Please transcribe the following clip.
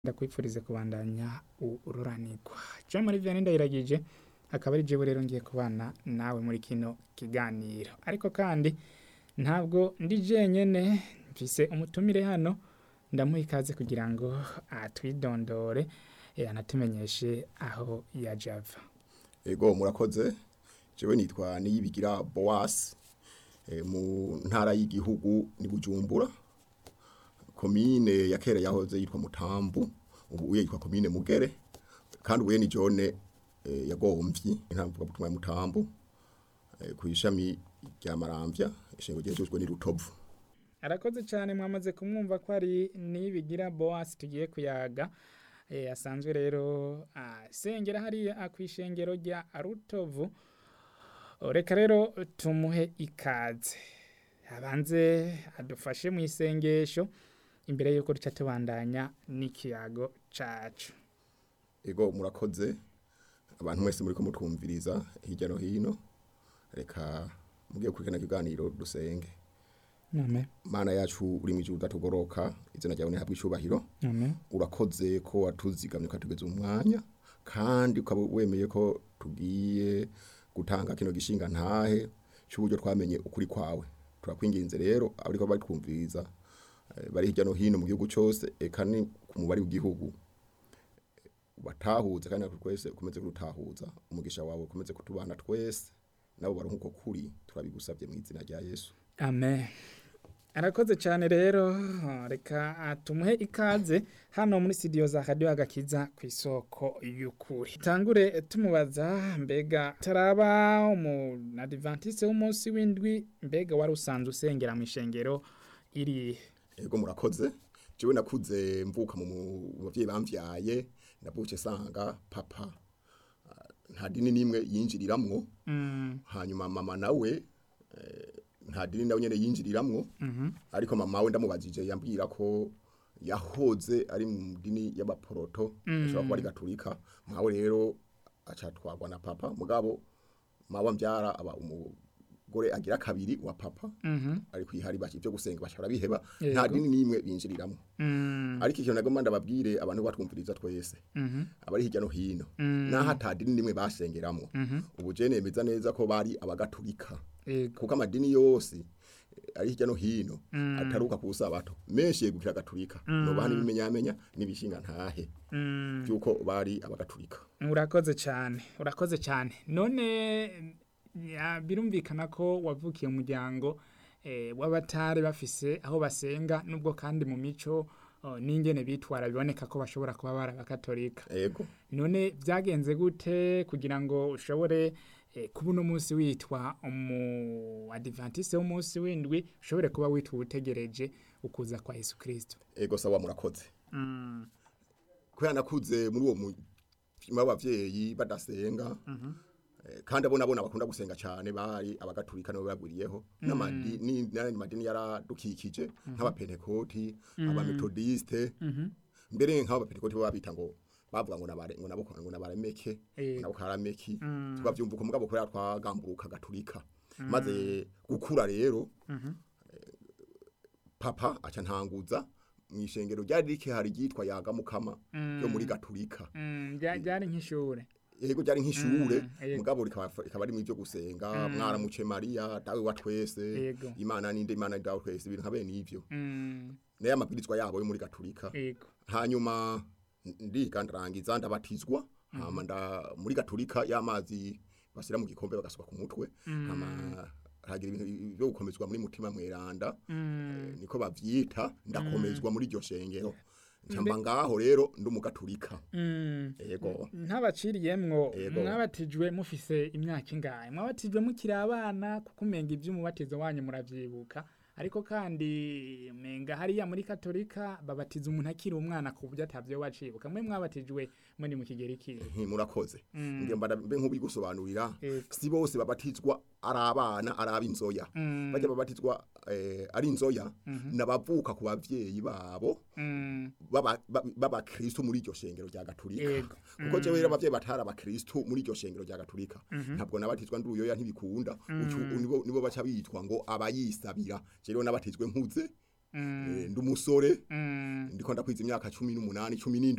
ndakwifurize kubandanya ururanirwa jean marie vianney ndayiragije akaba ari jewe rero ngiye kubana nawe muri kino kiganiro ariko kandi ntabwo ndi jenyene mfise umutumire hano ndamuha ikaze kugira ngo atwidondore eh, anatumenyeshe aho yaje ava Ego murakoze jewe nitwa niyibigira Boas e, mu ntara y'igihugu ni Bujumbura komine ya kera yahoze yitwa Mutambu ubu uye yitwa komine Mugere kandi ubuye ni jone e, yagomvyi intamvuga butumwa ya Mutambu e, ku ishami rya Maramvya ishengo ryejejwe ni Rutovu arakoze cyane mwamaze kumwumva ko ari nibigira boas tugiye kuyaga eh, asanzwe rero asengera hariya kwishengero rya rutovu reka rero tumuhe ikaze abanze adufashe mu isengesho imbere yuko duca tubandanya n'ikiyago cacu Ego murakoze abantu mwese muri ko mutwumviriza hirya no hino reka mugiye kurikana kiganiro dusenge amen mana yacu uri mu ijuru udatugoroka izina ryawe nihabwe icubahiro amen urakoze ko watuzigamye ukatugeza umwanya kandi ukaba wemeye ko tugiye gutanga kino gishinga ntahe cy'uburyo twamenye ukuri kwawe turakwinginze rero abariko bari kumviriza eh, bari hirya no hino mu gihugu cyose eka ni ku mubari w'igihugu batahuze kandi natwe twese ukomeze kurutahuza umugisha wawe ukomeze kutubana twese nabo baronka uko kuri turabigusabye mu izina rya yesu amen arakoze cyane rero reka tumuhe ikaze hano muri studio za radio agakiza ku isoko y'ukuri tangure tumubaza mbega taraba umu adventiste w'umunsi w'indwi mbega wari usanzwe usengera mu ishengero iri Ego murakoze. Jewe nakuze mvuka mu mu- bavyeyi bamvyaye navuke sanga papa ah, nta dini nimwe yinjiriramwo mm, hanyuma mama nawe eh, nta dini nawe nyene yinjiriramwo mhm, ariko mama we ndamubajije yambwira ko yahoze ari mu dini y'abaporoto ashobora kuba ari gaturika mwawe rero acatwagwa na papa mugabo mawe mbyara aba umugore agira kabiri wa papa mhm, ari kwihari baki byo gusenga bashobora biheba Yego. nta dini nimwe binjiriramo mm, ariko ikintu nagomba ndababwire abantu batwumviriza twese mhm, abari hirya no hino Mm. naho ata dini nimwe basengeramo mhm, ubu je nemeza neza ko bari abagatulika yego, kuko amadini yose eh, ari hirya no hino ataruka ku sabato menshi yegukira gatulika nobaha n'ibimenyamenya n'ibishinga ntahe mm. byuko bari abagatulika urakoze cyane urakoze cyane none ya, birumvikana ko wavukiye mu muryango eh, w'abatari bafise aho basenga nubwo kandi mu mico oh, n'ingene bitwara biboneka ko bashobora kuba bari abakatolika ego none byagenze gute kugira ngo ushobore eh, kuba uno munsi witwa umu adventiste w'umunsi w'indwi ushobore kuba witwa utegereje ukuza kwa yesu kirisito ego sawa murakoze mm. kubera nakuze muri uwo mutima w'abavyeyi badasenga eh, kandi abo nabona bakunda gusenga cyane bari abagatulika nibo bagwiriyeho n'amadini n'ayandi madini yaradukikije nk'abapentekoti abametodiste mbere nk'abapentekoti bo babita ngo bavuga ngo nabare ngo nabo ngo nabaremeke Eh. ngo nabo karameki tukavyumva ko mugabo kubera twagamburuka gatulika maze gukura rero eh, papa aca ntanguza mw'ishengero ryari rike hari ryitwa yaga mukama yo muri gatulika Mm, rya- ryari nk'ishure yego ryari nk'ishure Mm, yego. mugabo rikaba rikaba ari mu byo gusenga mwaramuce Maria dawe wa twese Yego. imana ninde imana ni dawe twese ibintu nka bene ivyo mm. naye amabwirizwa yabo yo muri gatulika yego hanyuma ndiga ndarangiza ndabatizwa hama nda muri gatulika y'amazi basira mu gikombe bagasuka ku mutwe hama hagira ibintu byo gukomezwa muri mutima mweranda eh, niko bavyita ndakomezwa muri iryo shengero ncamba ngaho rero ndi umugatulika Mm. yego ntabaciriyemwo Yego. mwabatijwe mufise imyaka ingahe mwabatijwe mukiri abana kuko umenga ivy'umubatizo wanyu muravyibuka ariko kandi menga hariya muri katolika babatiza umuntu akiri umwana ku buryo atavyo wacibuka mwe mwabatijwe muri mu kigero ikihe Nti, murakoze ngiye mbada mbe nkubi gusobanurira Yego. si bose babatizwa ari abana ari ab'inzoya Mm. bajya babatizwa eh, ari inzoya nabavuka ku bavyeyi babo Mm, baba ba- b'abakristo muri iryo shengero rya gatulika Yego. kuko jewe rero abavyeyi batari abakristo muri iryo shengero rya gatulika ntabwo nabatizwa ndi uyoya ntibikunda ucu- nibo nibo baca bitwa ngo abayisabira je rero nabatizwe nkuze Mm. Eh, ndi umusore Mm. ndiko ndakwiza imyaka cumi n'umunani cumi n'indwi